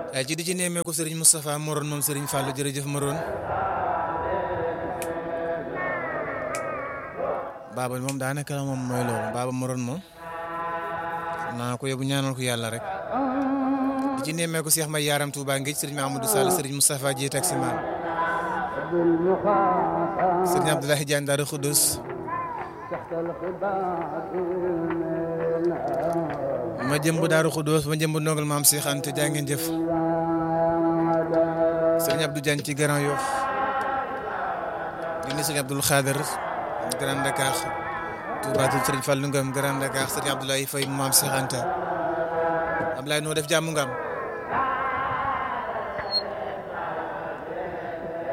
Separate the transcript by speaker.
Speaker 1: ci di ci nemmeeku Serigne Moustapha Morone moom Serigne Fallou jërëjëf Morone baaba moom daanaka la moom mooy loolu baaba Morone moom naa ko yóbbu ñaanal ko yàlla rek di ci nemmeeku Cheikh May Yaram Touba Ngéej Serigne Mahamadou Sall Serigne Moustapha Dieye taximan Serigne Abdoulaye Diagne Darou Khoudous ma jëmb Daaru Xuddoos ma jëmb ndongal maam Cheikh Anta jaa ngeen jëf sëriñ Abdou Diagne ci Grand Yoff di nuyu sëriñ Abdoul Khader Grand Dakar Touba Toul sëriñ Fallou Ngam Grand Dakar sëriñ Abdoulaye Faye maam Cheikh Anta Abdoulaye noo def jàmm ngam